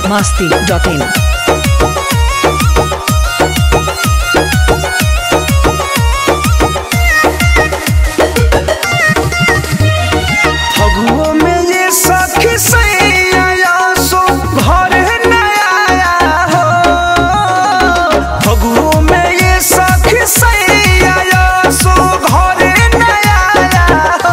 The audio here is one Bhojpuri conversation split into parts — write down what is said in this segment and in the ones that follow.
masti.in. फगुओ में ये सखी सैया सो घर न आया हो फगुओ में ये सखी सैया सो घर न आया हो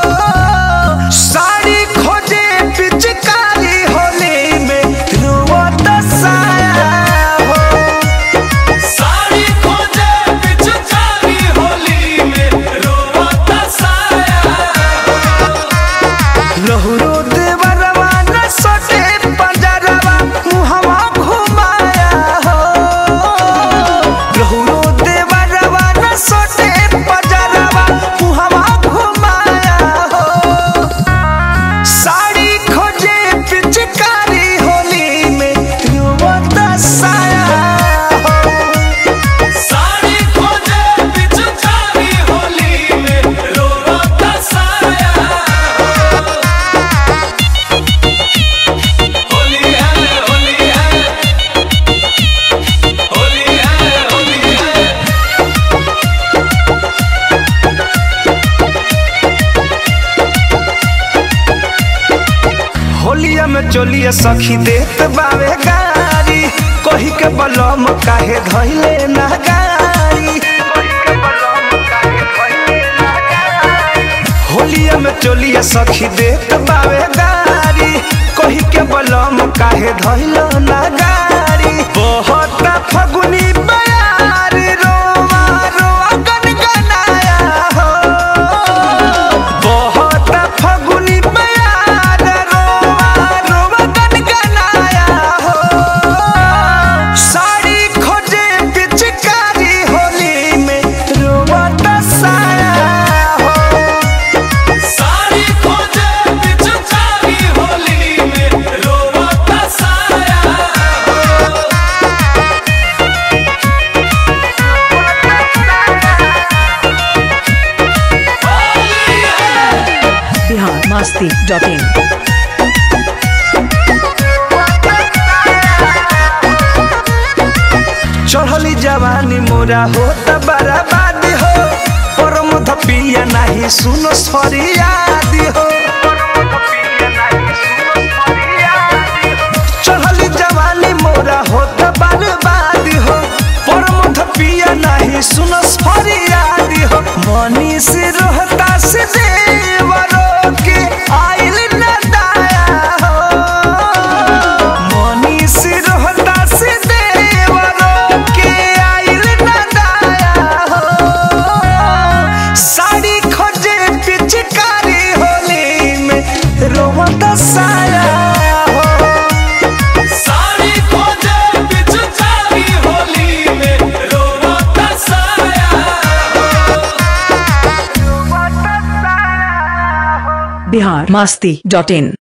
साड़ी खोजे पिचकारी होली में रुवत साया हो साड़ी खोजे पिचकारी होली में रोवत साया लहरो देवरवा न सटे पंजरवा मुहवा घुमाया हो लहरो देवरवा न सटे पंजरवा मुहवा घुमाया हो साड़ी खोजे पिचकारी होली में रुवत साया हो साड़ी खोजे पिचकारी होली में रोवत साया होली है होली है होली है होली है होलिया में चोलिया सखी देत बावे गारी कही के बलम काहे धइले ना गारी होलिया में चोलिया सखी देत बावे गारी कही के बलम काहे धइले ना गारी बहुत फगुनी बयार रोवा रोवा गनगनाया हो बहुत फगुनी बयार रोवा रोवा गनगनाया हो साड़ी खोजे पिचकारी होली में रोवा दसाया हो साड़ी खोजे पिचकारी होली में रोवत साया Bihar masti.in. चढ़ली जवानी मोरा हो त बर्बाद हो परम धपिया नाही सुनो सरियादी हो चढ़ली जवानी मोरा हो त बर्बाद हो परम धपिया नाही सुनो सरियादी हो मनी से रोहता से देवरो के आइल न दाया हो मनी से रोहता से देवरो के आइल न दाया हो साड़ी खोजे पिचकारी होली में रोवत साया हो साड़ी खोजे पिचकारी होली में रोवत साया Bihar masti.in.